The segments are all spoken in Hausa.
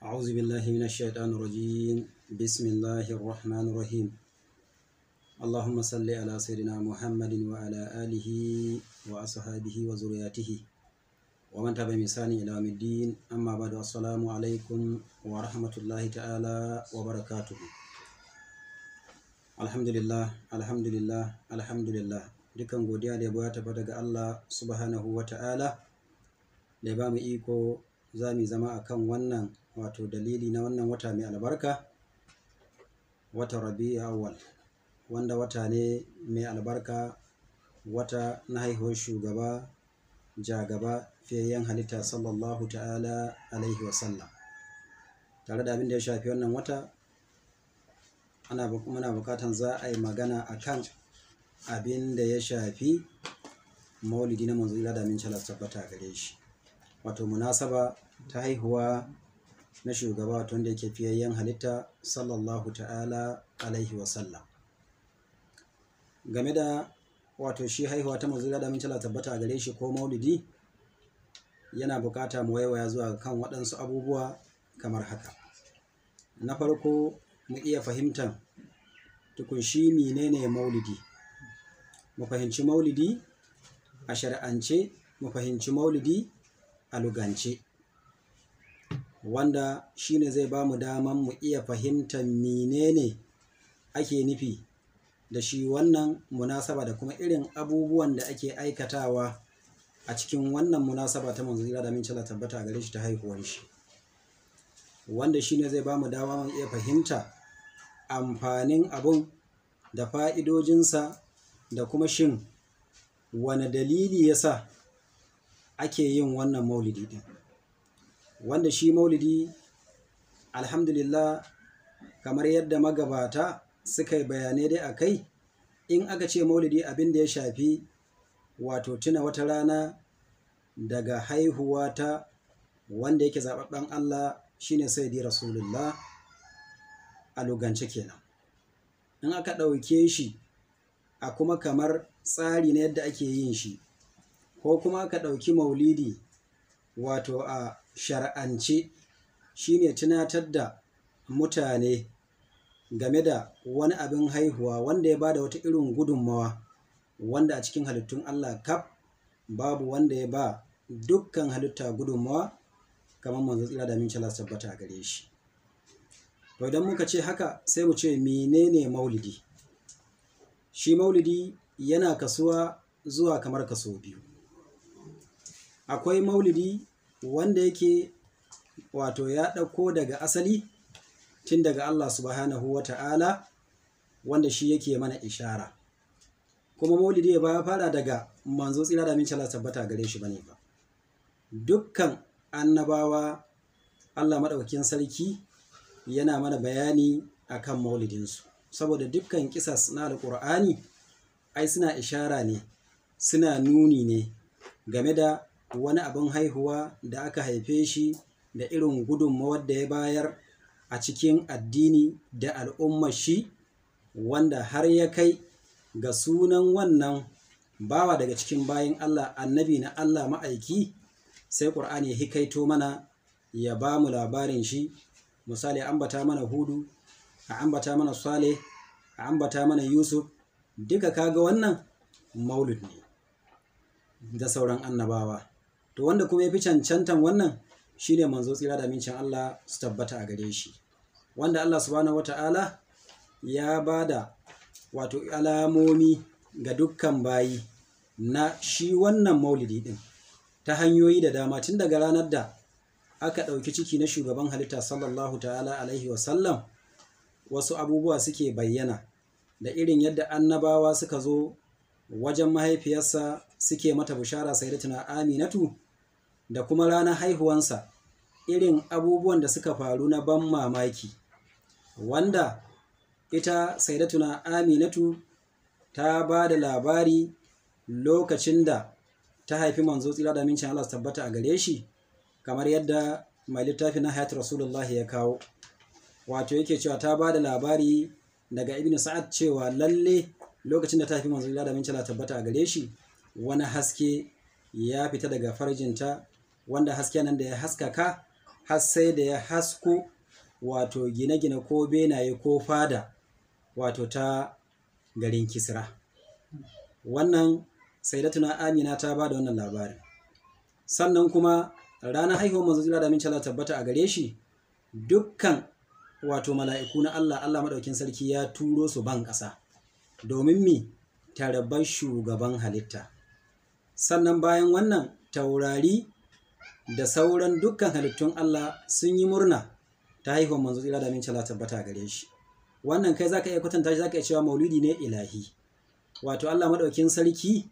أعوذ بالله من الشيطان الرجيم بسم الله الرحمن الرحيم اللهم صل على سيدنا محمد وعلى آله وأصحابه وذرياته ومن تبع بإحسان إلى يوم الدين أما بعد السلام عليكم ورحمة الله تعالى وبركاته Alhamdulillah, alhamdulillah, alhamdulillah dukan godiya da ya tabbata ga Allah subhanahu wa ta'ala da ya ba mu iko za mu zama a kan wannan wato dalili na wannan wata mai albarka wata rabi awwal wanda wata ne mai albarka wata na haihuwar shugaba jagaba fiyayyen halitta sallallahu ta'ala alaihi wasallam tare da abin da ya shafi wannan wata ana muna bukatan za a yi magana a kan abin da ya shafi maulidi na manzo da min calar tabbata gare shi wato munasaba ta haihuwa na shugaba wato wanda yake fiyayyen halitta sallallahu ta'ala alaihi wasallam game da wato shi haihuwa ta manzo da min calar tabbata a gare shi ko maulidi yana bukata mu waiwaya zuwa kan waɗansu abubuwa kamar haka na farko mu iya fahimtar tukun shi menene maulidi mu fahimci maulidi a shari'ance mu fahimci maulidi a lugance wanda shine zai ba mu daman mu iya fahimtar menene ake nufi da shi wannan munasaba da kuma irin abubuwan da ake aikatawa a cikin wannan munasaba ta manzo da min tabbata a gare shi ta haihuwar shi wanda shine zai ba mu dama mu iya fahimta amfanin abun da fa'idojinsa da kuma shin wane dalili ya sa ake yin wannan maulidi ɗin wanda shi maulidi alhamdulillah kamar yadda magabata suka yi bayanai dai a kai in aka ce maulidi abin da ya shafi wato tuna wata rana daga haihuwa ta wanda yake zaɓaɓɓen Allah shine sayyidi rasulullah a lugance kenan in aka ɗauke shi a kuma kamar tsari na yadda ake yin shi ko kuma aka ɗauki maulidi wato a shar'ance shine tunatar da mutane game da wani abin haihuwa wanda ya bada wata irin gudunmawa wanda a cikin halittun Allah kaf babu wanda ya ba dukkan halitta gudunmawa kamar manzo tsira da min tabbata a gare shi to idan muka ce haka sai mu ce menene maulidi shi maulidi yana kasuwa zuwa kamar kaso biyu akwai maulidi wanda yake wato ya ɗauko daga asali tun daga Allah subhanahu wa ta'ala wanda shi yake mana ishara kuma maulidi ya ba fara daga manzo tsira da min tabbata gare shi bane ba dukkan annabawa Allah maɗaukakin sarki yana mana bayani akan maulidinsu saboda dukkan kisas na alƙur'ani ai suna ishara ne suna nuni ne game da wani abin haihuwa da aka haife shi da irin gudunmawar da ya bayar a cikin addini da al'ummar shi wanda har ya kai ga sunan wannan bawa daga cikin bayan Allah annabi na Allah ma'aiki sai ƙur'ani ya hikaito mana ya ba mu labarin shi misali a ambata mana hudu a ambata mana saleh a ambata mana yusuf duka kaga wannan maulid ne da sauran annabawa to wanda kuma ya fi cancantan wannan shine manzo tsira da mincin Allah su tabbata a gare shi wanda Allah subhanahu wata'ala ya bada wato alamomi ga dukkan bayi na shi wannan maulidi din ta hanyoyi da dama tun daga ranar da aka ɗauki ciki na shugaban halitta sallallahu ta'ala alaihi wasallam wasu abubuwa suke bayyana da irin yadda annabawa suka zo wajen mahaifiyarsa suke mata bishara sayyidatuna aminatu da kuma ranar haihuwansa irin abubuwan da suka faru na ban mamaki wanda ita sayyidatuna aminatu ta ba da labari lokacin da ta haifi manzo tsira da mincin Allah tabbata a gare shi kamar yadda mai littafi na hayat rasulullah ya kawo wato yake cewa ta ba da labari daga ibn sa'ad cewa lalle lokacin da ta haifi manzo da min tabbata a gare shi wani haske ya fita daga farjinta wanda haske nan da ya haskaka har sai da ya hasko wato gine-gine ko benaye ko fada wato ta garin kisra wannan sayyidatuna amina ta ba da wannan labarin sannan kuma ranar haihuwar manzo jira da min Allah tabbata a gare shi dukkan wato mala'iku na Allah Allah madaukin sarki ya turo su ban ƙasa domin mi tarbar shugaban halitta sannan bayan wannan taurari da sauran dukkan halittun Allah sun yi murna ta haihuwar manzo jira da min Allah tabbata a gare shi wannan kai zaka iya kwatanta shi zaka iya cewa maulidi ne ilahi wato Allah madaukin sarki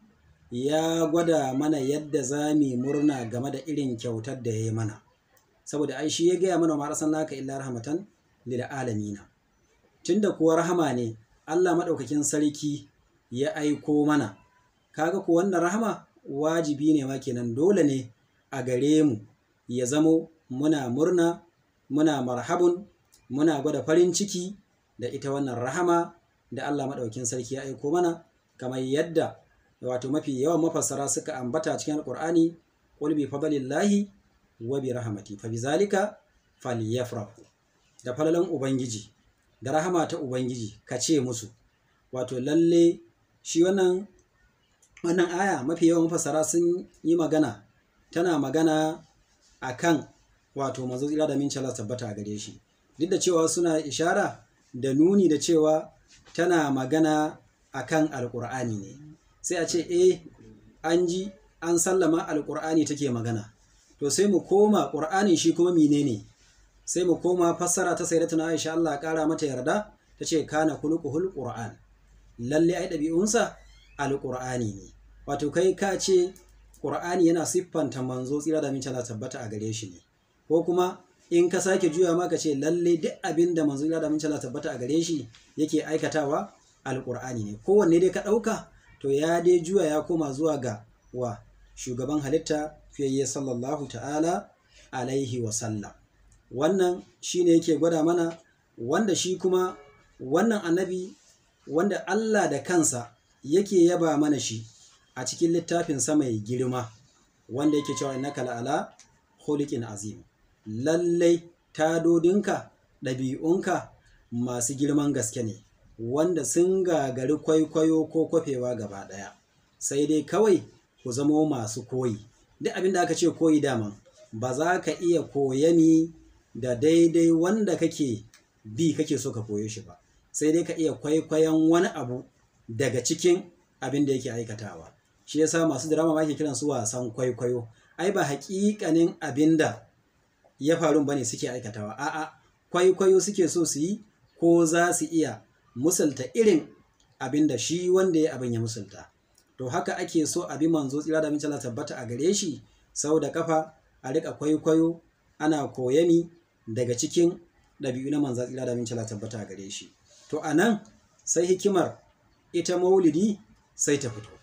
ya gwada mana yadda za mu murna game da irin kyautar da ya yi mana saboda ai shi ya gaya mana ma naka illa rahmatan lil alamina tunda kuwa rahama ne Allah madaukakin sarki ya aiko mana kaga ku wannan rahama wajibi ne ma kenan dole ne a gare mu ya zamo muna murna muna marhabun muna gwada farin ciki da ita wannan rahama da Allah madaukakin sarki ya aiko mana kamar yadda wato mafi yawan mafassara suka ambata cikin alqur'ani qul bi fadlillahi wa bi rahmati fa bizalika falyafrahu da falalan ubangiji da rahama ta ubangiji ka ce musu wato lalle shi wannan wannan aya mafi yawan mafassara sun yi magana tana magana akan wato manzo tsira da minci Allah tabbata a gare shi duk da cewa suna ishara da nuni da cewa tana magana akan alqur'ani ne sai a ce eh an ji an sallama alƙur'ani take magana to sai mu koma ƙur'anin shi kuma menene sai mu koma fassara ta sayyidatuna Aisha Allah ƙara mata yarda ta ce kana khuluquhul qur'an lalle ai ɗabi'unsa alƙur'ani ne wato kai ka ce ƙur'ani yana siffanta manzo tsira da min Allah tabbata a gare shi ne ko kuma in ka sake juya ma ka ce lalle duk abin da manzo tsira da min Allah tabbata a gare shi yake aikatawa alƙur'ani ne kowanne dai ka ɗauka to ya dai juya ya koma zuwa ga wa shugaban halitta fiyayye sallallahu ta'ala alaihi wasallam wannan shi ne yake gwada mana wanda shi kuma wannan annabi wanda Allah da kansa yake yaba mana shi a cikin littafinsa mai girma wanda yake cewa innaka la'ala khuliqin azim lallai tadodinka ɗabi'unka masu girman gaske ne wanda sun gagari kwaikwayo ko kwafewa gaba ɗaya sai dai kawai ku zamo masu koyi duk abin da aka ce koyi daman ba za ka iya koyani da daidai wanda kake bi kake so ka koyo shi ba sai dai ka iya kwaikwayon wani abu daga cikin abin da yake aikatawa shi yasa masu drama ma ke kiran su wasan kwaikwayo ai ba haƙiƙanin abin da ya faru bane suke aikatawa a'a kwaikwayo suke so su yi ko za su iya musulta irin abin da shi wanda ya abin ya musulta to haka ake so abi manzo tsira da mince tabbata a gare shi sau da kafa a rika kwaikwayo ana koyani daga cikin ɗabi'u na manzo tsira da mince tabbata a gare shi to a nan sai hikimar ita maulidi sai ta fito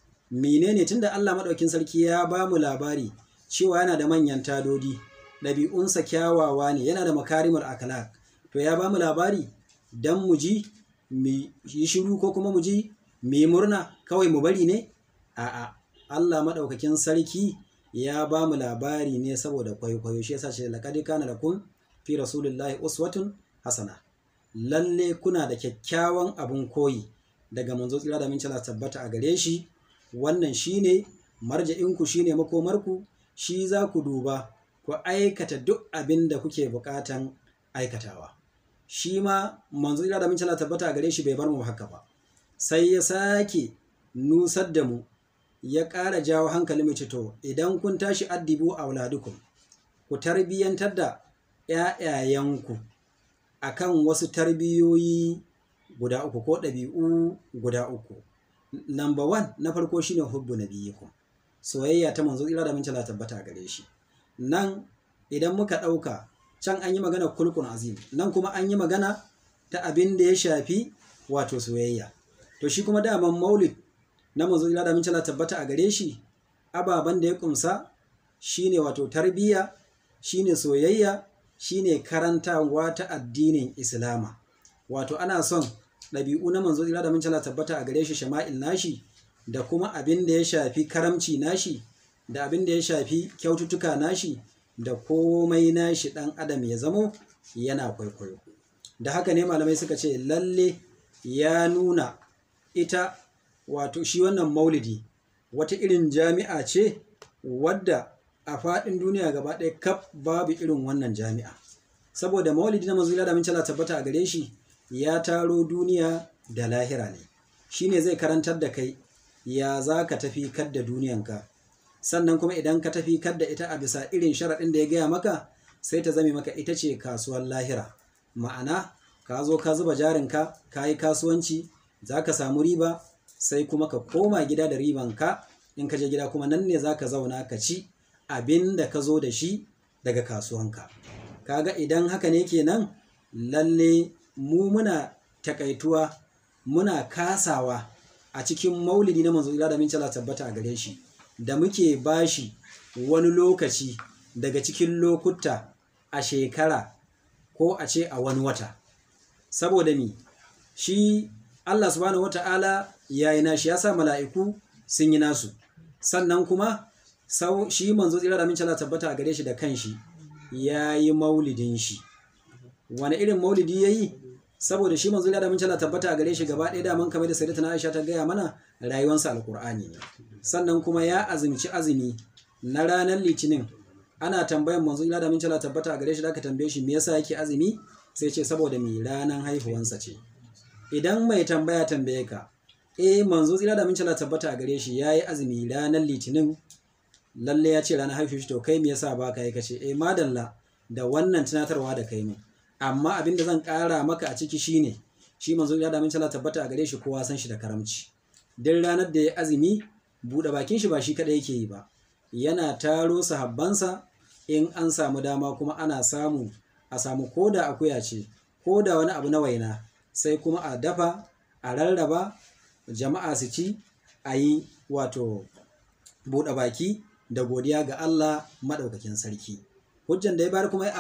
menene tunda Allah maɗaukin sarki ya ba mu labari cewa yana da manyan tadodi ɗabi'unsa kyawawa ne yana da makarimar akhlaq to ya ba mu labari dan mu ji mu yi shiru ko kuma mu ji mu yi murna kawai mu bari ne a'a Allah maɗaukakin sarki ya ba mu labari ne saboda kwaikwayo shi yasa ce laqad kana lakum fi rasulillahi uswatun hasana lalle kuna da kyakkyawan abun koyi daga manzo tsira da minci tabbata a gare shi wannan shine marja'inku shine makomarku shi za ku duba ku aikata duk abin da kuke bukatan aikatawa shi ma manzo da min Allah tabbata a gare shi bai bar mu haka ba sai ya sake nusar da mu ya ƙara jawo hankali mu to idan kun tashi addibu auladukum ku tarbiyyantar da ƴaƴayenku akan wasu tarbiyoyi guda uku ko ɗabi'u guda uku number one na farko shine hubbu nabiyikum soyayya ta manzo tsira da min Allah tabbata a gare shi nan idan muka ɗauka can an yi magana kulkun azim nan kuma an yi magana ta abin da ya shafi wato soyayya to shi kuma daman maulid na manzo ila da mincala tabbata a gare shi ababen da ya kumsa shine wato tarbiyya shine soyayya shine karantawa ta addinin islama wato ana son ɗabi'u na manzo ila da mincala tabbata a gare shi shama'il nashi da kuma abin da ya shafi karamci nashi da abin da ya shafi kyaututtuka nashi da komai nashi ɗan adam ya zamo yana kwaikwayo da haka ne malamai suka ce lalle ya nuna ita wato shi wannan maulidi wata irin jami'a ce wadda a faɗin duniya gaba ɗaya kaf babu irin wannan jami'a saboda maulidi na manzo da mincala tabbata a gare shi ya taro duniya da lahira ne shine zai karantar da kai ya za ka tafi kadda duniyanka sannan kuma idan ka tafi kadda ita a bisa irin sharaɗin da ya gaya maka sai ta zame maka ita ce kasuwar lahira ma'ana ka zo ka zuba jarinka ka yi kasuwanci za ka samu riba sai kuma ka koma gida da ribanka in ka je gida kuma nan ne za ka zauna ka ci abin da ka zo da shi daga kasuwanka kaga idan haka ne kenan lalle mu muna takaituwa muna kasawa a cikin maulidi na manzo da min tabbata a gare shi da muke bashi wani lokaci daga cikin lokuta a shekara ko a ce a wani wata saboda mi shi Allah subhanahu wata'ala ya yi nashi ya sa mala'iku sun yi nasu sannan kuma sau shi manzo tsira da minci Allah tabbata a gare shi da kanshi ya yi maulidin shi wani irin maulidi ya yi saboda shi manzo da minci Allah tabbata a gare shi gaba ɗaya daman kamar da sayyidatuna Aisha ta gaya mana rayuwarsa alkur'ani ne sannan kuma ya azumci azumi na ranar litinin ana tambayan manzo da minci Allah tabbata a gare shi da aka tambaye shi me yasa yake azumi sai ce saboda mai ranar haihuwansa ce idan mai tambaya tambaye ka eh manzo tsira da minci Allah tabbata a gare shi yayi azumi ranar litinin lalle ya ce ranar haihuwa to kai me yasa ba ka yi kace eh madalla da wannan tunatarwa da kai ne amma abin da zan ƙara maka a ciki shine shi manzo ya da min Allah tabbata a gare shi kowa san shi da karamci din ranar da ya azumi buɗe bakin shi ba shi kada yake yi ba yana taro sahabbansa in an samu dama kuma ana samu a samu koda akuya ce koda wani abu na waina sai kuma a dafa a rarraba jama'a su ci a yi wato buɗe baki da godiya ga Allah maɗaukakin sarki hujjan da ya bayar kuma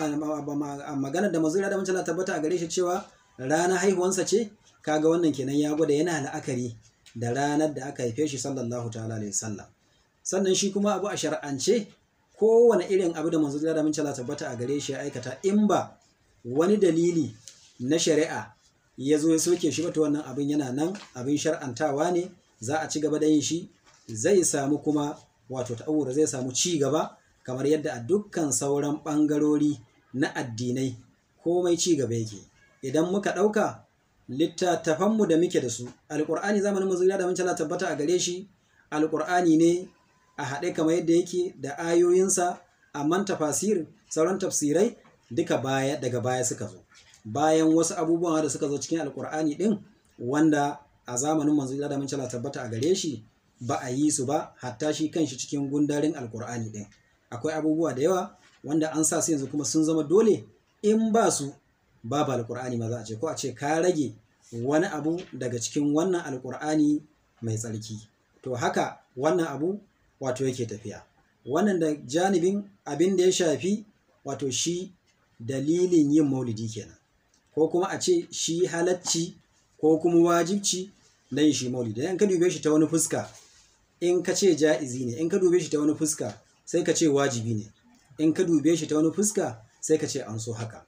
a magana da mazura da mancala tabbata a gare shi cewa ranar haihuwansa ce kaga wannan kenan ya gwada yana la'akari da ranar da aka haife shi sallallahu ta'ala alaihi sallam sannan shi kuma abu a shar'ance kowane irin abu da mazura da mancala tabbata a gare shi ya aikata in ba wani dalili na shari'a ya zo ya soke shi bata wannan abin yana nan abin shar'antawa ne za a ci gaba da yin shi zai samu kuma wato ta'awura zai samu ci gaba kamar yadda a dukkan sauran ɓangarori na addinai komai ci gaba yake idan muka ɗauka littattafanmu da muke da su alƙur'ani zamanin mazuriya da mancala tabbata a gare shi alƙur'ani ne a haɗe kamar yadda yake da ayoyinsa amma tafasir sauran tafsirai duka baya daga baya suka zo bayan wasu abubuwan da suka zo cikin alƙur'ani ɗin wanda a zamanin manzuriya da mancala tabbata a gare shi ba a yi su ba hatta shi kanshi cikin gundarin alƙur'ani ɗin akwai abubuwa da yawa wanda an sa su yanzu kuma sun zama dole in ba su babu alkur'ani ma za a ce ko a ce ka rage wani abu daga cikin wannan alkur'ani mai tsarki to haka wannan abu wato yake tafiya wannan da janibin abin da ya shafi wato shi dalilin yin maulidi kenan ko kuma a ce shi halacci ko kuma wajibci na yin shi maulidi in ka dube shi ta wani fuska in ka ce ja'izi ne in ka dube shi ta wani fuska sai ka ce wajibi ne in ka dube shi ta wani fuska sai ka ce an so haka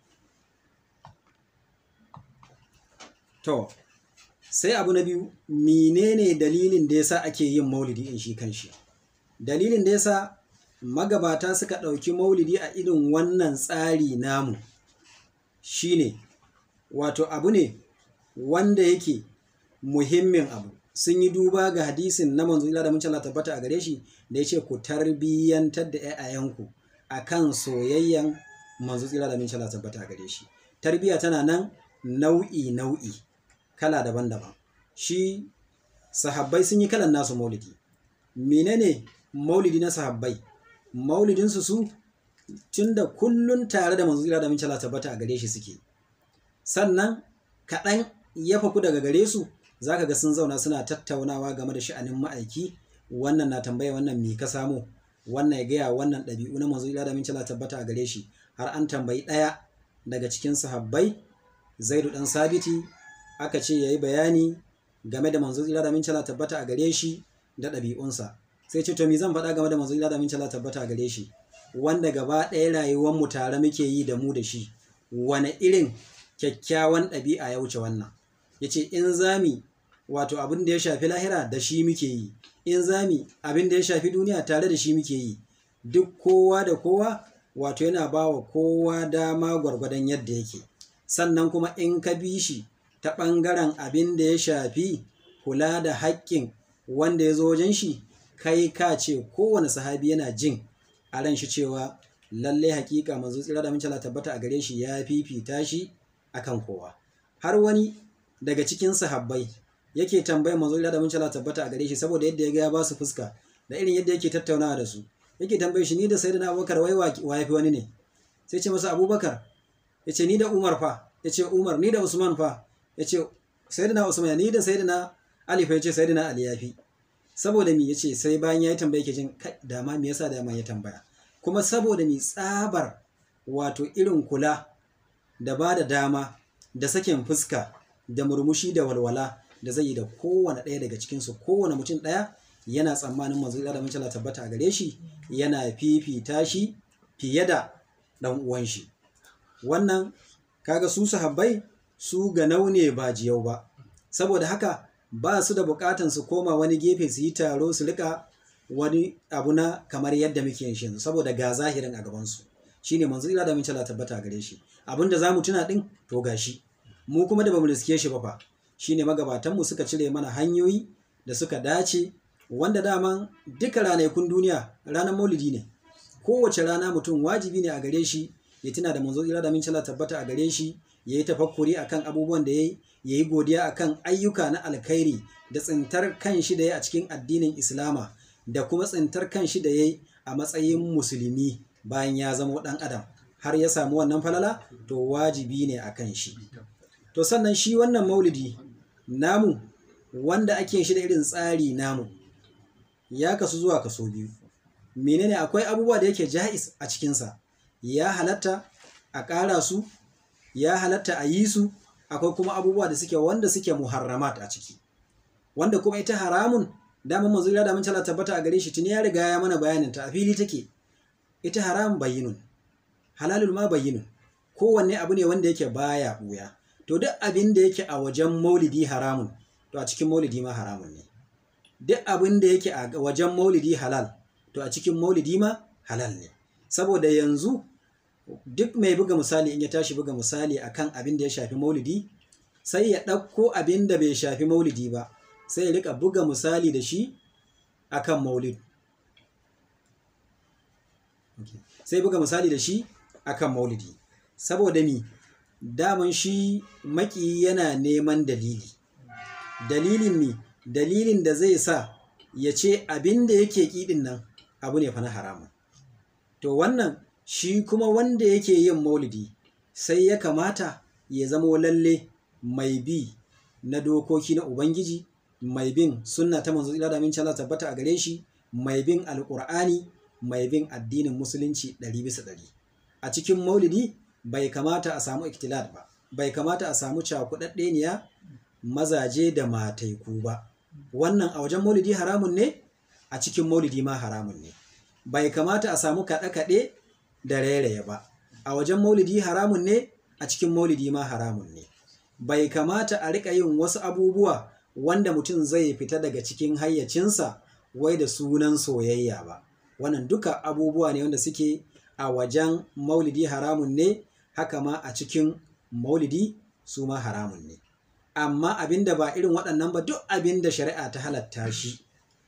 to sai abu na biyu menene dalilin da yasa ake yin maulidi in shi kanshi dalilin da yasa magabata suka ɗauki maulidi a irin wannan tsari namu shine wato abu ne wanda yake muhimmin abu sun yi duba ga hadisin na manzo ila da mun Allah tabbata a gare shi da yace ku tarbiyyantar da ƴaƴayanku akan soyayyan manzo ila da mun Allah tabbata a gare shi tarbiya tana nan nau'i nau'i kala daban-daban shi sahabbai sun yi kalan nasu maulidi menene maulidi na sahabbai maulidin su su tunda kullun tare da manzo ila da mun Allah tabbata a gare shi suke sannan kaɗan ya faku daga gare su za ka ga sun zauna suna tattaunawa game da sha'anin ma'aiki wannan na tambaya wannan me ka samu wannan ya gaya wannan ɗabi'u na manzo ila da min tabbata a gare shi har an tambayi ɗaya daga cikin sahabbai zaidu ɗan sabiti aka ce yayi bayani game da manzo ila da min tabbata a gare shi da ɗabi'unsa sai ce to me zan faɗa game da manzo ila da min tabbata a gare shi wanda gaba ɗaya rayuwar mu tare muke yi da mu da shi wane irin kyakkyawan ɗabi'a ya wuce wannan yace in zami wato abin da ya shafi lahira da shi muke yi in zami abin da ya shafi duniya tare da shi muke yi duk kowa da kowa wato yana ba wa kowa dama gwargwadon yadda yake sannan kuma in ka bi shi ta ɓangaren abin da ya shafi kula da haƙƙin wanda ya zo wajen shi kai ka ce kowane sahabi yana jin a ran shi cewa lallai hakika manzo tsira da mincala tabbata a gare shi ya fifita shi akan kowa har wani daga cikin sahabbai yake tambayar manzo tsira da mincala tabbata a gare shi saboda yadda ya ga ya ba su fuska da irin yadda yake tattaunawa da su yake tambaye shi ni da sayyidina abubakar wai wa yafi wani ne sai ce masa abubakar ya ce ni da umar fa ya ce umar ni da usman fa ya ce sayyidina usman ni da sayyidina ali fa ya ce sayyidina ali yafi saboda mi ya ce sai bayan ya yi tambaya ke jin dama me yasa dama ya tambaya kuma saboda mi tsabar wato irin kula da ba da dama da sakin fuska da murmushi da walwala da zai yi da kowane ɗaya daga cikinsu kowane mutum ɗaya yana tsammanin manzo da mun tabbata a gare shi yana fifita shi fiye da ɗan uwan shi wannan kaga su sahabbai su ga naune ba jiyau ba saboda haka ba su da bukatan su koma wani gefe su yi taro su rika wani abu na kamar yadda muke yin shi saboda ga zahirin a gabansu shine manzo ila da mun tabbata gare shi abinda zamu tuna din to gashi mu kuma da bamu riske shi ba fa shine magabatan mu suka cire mana hanyoyi da suka dace wanda daman duka ranakun duniya ranar maulidi ne kowace rana mutum wajibi ne a gare shi ya tuna da manzo ila da mun tabbata a gare shi ya yi tafakkuri akan abubuwan da ya yi ya yi godiya akan ayyuka na alkhairi da tsintar kan shi da ya a cikin addinin islama da kuma tsintar kan shi da ya yi a matsayin musulmi bayan ya zama ɗan adam har ya samu wannan falala to wajibi ne a kan shi to sannan shi wannan maulidi namu wanda ake shi da irin tsari namu ya kasu zuwa kaso biyu menene akwai abubuwa da yake ja'is a cikinsa ya halatta a ƙara su ya halatta a yi su akwai kuma abubuwa da suke wanda suke muharramat a ciki wanda kuma ita haramun damar manzo da mun tala tabbata a gare shi tuni ya riga ya mana bayanin ta a fili take ita haram bayyinun halalul ma bayyinun kowanne abu ne wanda yake baya buya to duk abin da yake a wajen maulidi haramun to a cikin maulidi ma haramun ne duk abin da yake a wajen maulidi halal to a cikin maulidi ma halal ne saboda yanzu duk mai buga misali in ya tashi buga misali akan abin da ya shafi maulidi sai ya ɗauko abin da bai shafi maulidi ba sai ya rika buga misali da shi akan maulid sai buga misali da shi akan maulidi saboda mi daman shi maki yana neman dalili dalilin mi dalilin da zai sa ya ce abin da yake kiɗin nan abu ne fa na haramun to wannan shi kuma wanda yake yin maulidi sai ya kamata ya zama lalle mai bi na dokoki na ubangiji mai bin sunna ta manzo ila da min Allah tabbata a gare shi mai bin alqur'ani mai bin addinin musulunci ɗari bisa ɗari a cikin maulidi bai kamata a samu iktilat ba bai kamata a samu cakuɗaɗɗeniya mazaje da mataiku ba wannan a wajen maulidi haramun ne a cikin maulidi ma haramun ne bai kamata a samu kaɗe-kaɗe da rairaye ba a wajen maulidi haramun ne a cikin maulidi ma haramun ne bai kamata a riƙa yin wasu abubuwa wanda mutum zai fita daga cikin hayyacinsa wai da sunan soyayya ba wannan duka abubuwa ne wanda suke a wajen maulidi haramun ne haka ma a cikin maulidi su ma haramun ne amma abinda ba irin waɗannan ba duk abinda shari'a ta halatta shi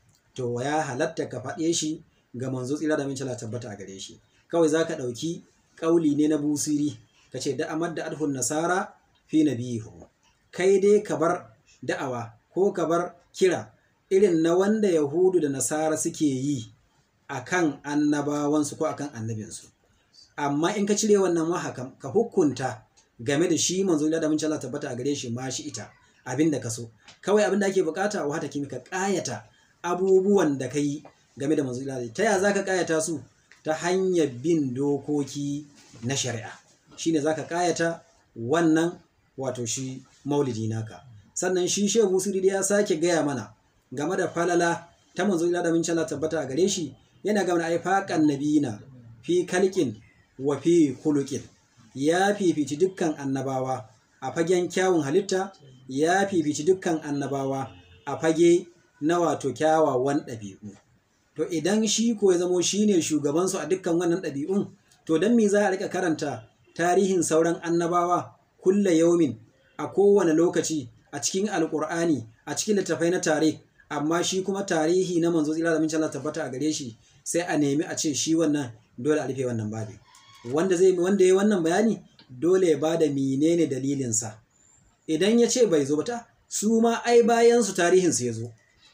to ya halatta ka faɗe shi ga manzo tsira da mincala tabbata a gare shi kawai za ka ɗauki ƙauli ne na busiri ka ce da amad da adhun nasara fi nabiyihu kai dai ka bar da'awa ko ka bar kira irin na wanda yahudu da nasara suke yi akan annabawansu ko akan annabinsu amma in ka cire wannan mahakam ka hukunta game da shi manzo da mun Allah tabbata a gare shi ma shi ita abin da ka so kawai abin da ake bukata wa hata kimi ka kayata abubuwan da kai game da manzo Allah ta ya zaka kayata su ta hanyar bin dokoki na shari'a shine zaka kayata wannan wato shi maulidi naka sannan shi shehu sirri ya sake gaya mana game da falala ta manzo ila da min Allah tabbata a gare shi yana gama ai faqan nabiyina fi kalkin wa fi kulukin ya fifici dukkan annabawa a fagen kyawun halitta ya fifici dukkan annabawa a fage na wato kyawawan ɗabi'u to idan shi ko ya zamo shi ne shugabansu a dukkan wannan ɗabi'un to don me za a rika karanta tarihin sauran annabawa kulla yaumin a kowane lokaci a cikin alkur'ani a cikin littattafai na tare amma shi kuma tarihi na manzo tsira da min Allah tabbata a gare shi sai a nemi a ce shi wannan dole a rufe wannan babi wanda zai wanda ya wannan bayani dole ya bada menene dalilinsa idan ya ce bai zo ba ta su ma ai bayan su tarihin su ya zo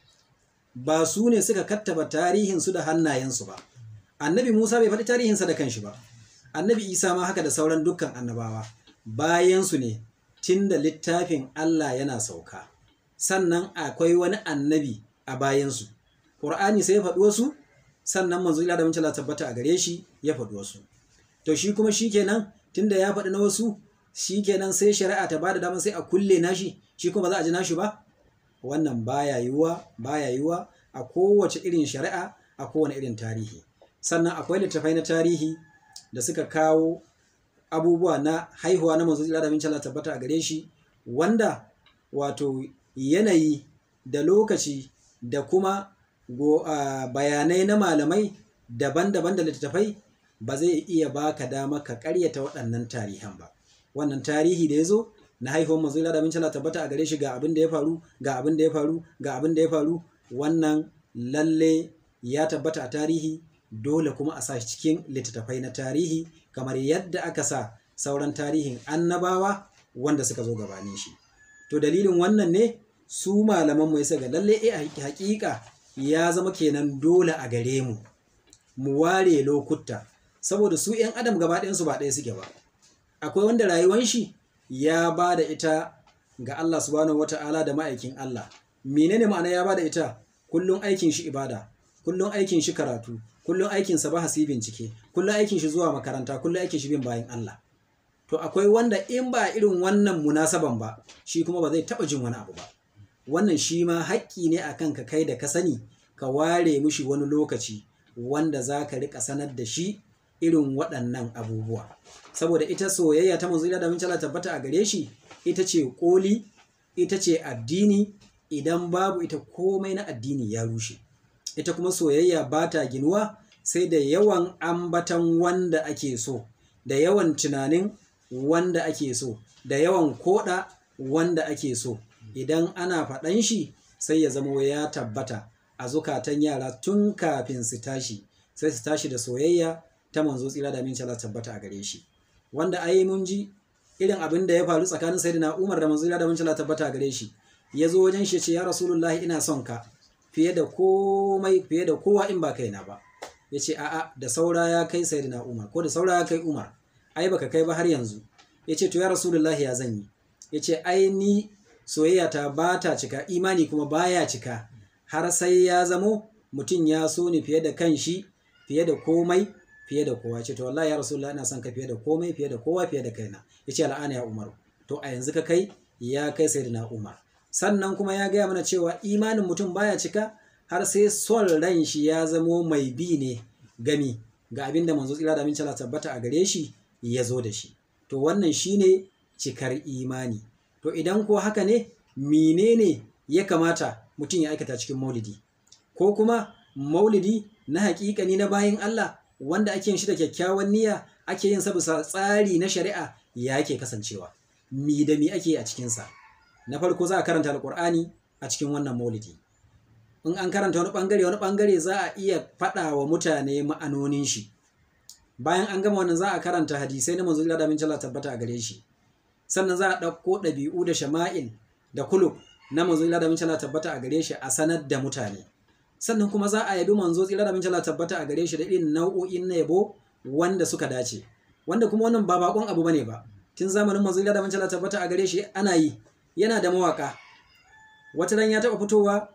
ba su ne suka kattaba tarihin su da hannayensu ba annabi Musa bai faɗi tarihinsa da kanshi ba annabi Isa ma haka da sauran dukkan annabawa bayan su ne tunda littafin Allah yana sauka sannan akwai wani annabi a bayansu ƙur'ani sai ya faɗi wasu sannan manzo ila da mun tabbata a gare shi ya faɗi wasu to shi kuma shikenan tunda ya faɗi na wasu shikenan sai shari'a ta bada dama sai a kulle nashi shi kuma za a ji nashi ba wannan baya yiwuwa baya yiwuwa a kowace irin shari'a a kowane irin tarihi sannan akwai littattafai na tarihi da suka kawo abubuwa na haihuwa na manzo ila da mun tabbata a gare shi wanda wato yanayi da lokaci da kuma bayanai na malamai daban-daban da littattafai ba zai iya baka dama ka karyata waɗannan tarihan ba wannan tarihi da ya zo na haihuwar manzo da min tabbata a gare shi ga abin da ya faru ga abin da ya faru ga abin da ya faru wannan lalle ya tabbata a tarihi dole kuma a sa shi cikin littattafai na tarihi kamar yadda aka sa sauran tarihin annabawa wanda suka zo gabanin shi to dalilin wannan ne su malaman mu yasa ga lalle eh hakika ya zama kenan dole a gare mu mu ware lokuta saboda su ‘yan adam gaba ɗayansu ba ɗaya suke ba akwai wanda rayuwan shi ya ba da ita ga Allah subhanahu wata'ala da ma'aikin Allah menene ma'ana ya ba da ita kullum aikin shi ibada kullum aikin shi karatu kullum aikin sa bahasi bincike kullum aikin shi zuwa makaranta kullum aikin shi bin bayan Allah to akwai wanda in ba irin wannan munasaban ba shi kuma ba zai taɓa jin wani abu ba wannan shi ma haƙƙi ne akan ka kai da ka sani ka ware mushi wani lokaci wanda za ka riƙa sanar da shi irin waɗannan abubuwa saboda ita soyayya ta manzo da mun tabbata a gare shi ita ce koli ita ce addini idan babu ita komai na addini ya rushe ita kuma soyayya ba ta ginuwa sai da yawan ambatan wanda ake so da yawan tunanin wanda ake so da yawan koda wanda ake so idan ana faɗan shi sai ya zamo ya tabbata a zukatan yara tun kafin su tashi sai su tashi da soyayya ta manzo tsira da minci Allah tabbata a gare shi wanda ai mun ji irin abin da ya faru tsakanin sayyidina Umar da manzo tsira da minci Allah tabbata a gare shi ya zo wajen shi ya ce ya rasulullahi ina son ka fiye da komai fiye da kowa in ba kaina ba ya ce a'a da saura ya kai sayyidina Umar ko da saura ya kai Umar ai baka kai ba har yanzu ya ce to ya rasulullahi ya zan yi ya ce ai ni soyayya ta ba ta cika imani kuma baya cika har sai ya zamo mutum ya so ni fiye da kanshi fiye da komai fiye da kowa ce to wallahi ya rasulullah ina son ka fiye da komai fiye da kowa fiye da kaina yace al'ana ya umaru to a yanzu ka kai ya kai sayyidina umar sannan kuma ya gaya mana cewa imanin mutum baya cika har sai son ran shi ya zamo mai bi ne gami ga abin da manzo tsira da aminci Allah tabbata a gare shi ya zo da shi to wannan shine cikar imani to idan ko haka ne menene ya kamata mutum ya aikata cikin maulidi ko kuma maulidi na hakikani na bayin Allah wanda ake yin shi da kyakkyawan niyya ake yin sa bisa tsari na shari'a ya ke kasancewa mi da mi ake a cikinsa na farko za a karanta alkur'ani a cikin wannan maulidi in an karanta wani bangare wani bangare za a iya faɗa wa mutane ma'anonin shi bayan an gama wannan za a karanta hadisai na manzo da min Allah tabbata a gare shi sannan za a ɗauko ɗabi'u da shama'il da kulub na manzo da min Allah tabbata a gare shi a sanar da mutane sannan kuma za a yabi manzo tsira da min Allah tabbata a gare shi da irin nau'o'in na yabo wanda suka dace wanda kuma wannan ba bakon abu bane ba tun zamanin manzo da min Allah tabbata a gare shi ana yi yana da mawaka wata ran ya taɓa fitowa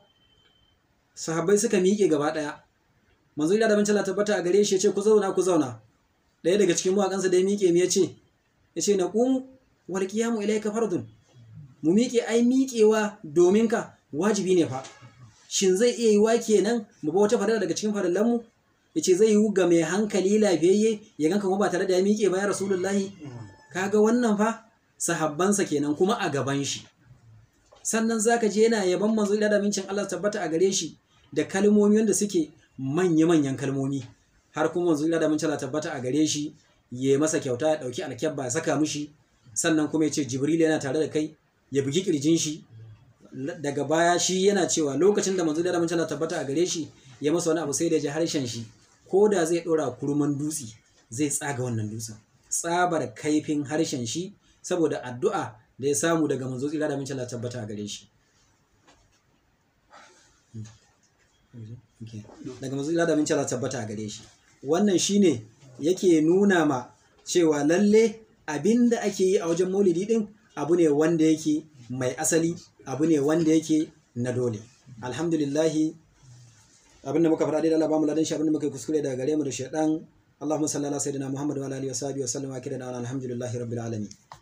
sahabbai suka miƙe gaba ɗaya manzo da min Allah tabbata a gare shi ya ce ku zauna ku zauna ɗaya daga cikin mawaƙansa da ya miƙe mu ya ce ya ce na ƙumu wal qiyamu ilayka fardun mu miƙe ai miƙewa domin ka wajibi ne fa shin zai iya yiwa kenan mu ba wata farilla daga cikin farillanmu yace zai yi ga mai hankali lafiyayye ya ganka kuma ba tare da ya miƙe ba ya rasulullahi kaga wannan fa sahabbansa kenan kuma a gaban shi sannan zaka je yana yaban manzo da mincin Allah tabbata a gare shi da kalmomi wanda suke manya-manyan kalmomi har kuma manzo da mincin Allah tabbata a gare shi ya masa kyauta ya dauki alkyabba ya saka mishi sannan kuma ya ce jibril yana tare da kai ya bugi kirjin shi daga baya shi yana cewa lokacin da manzo da mincin Allah tabbata a gare shi ya masa wani abu sai da ya ji harshen shi ko da zai dora kurman dutse zai tsaga wannan dutsen tsabar kaifin harshen shi saboda addu'a da ya samu daga manzo tsira da mincin Allah tabbata a gare shi daga manzo tsira da mincin Allah tabbata a gare shi wannan shine yake nuna ma cewa lalle abinda ake yi a wajen maulidi din abu ne wanda yake mai asali abu ne wanda yake na dole alhamdulillahi abinda muka faɗa dai Allah ba mu ladan shi abinda muka yi kuskure daga gare mu da shaidan اللهم صل على سيدنا محمد وعلى اله وصحبه وسلم واكرنا الحمد لله رب العالمين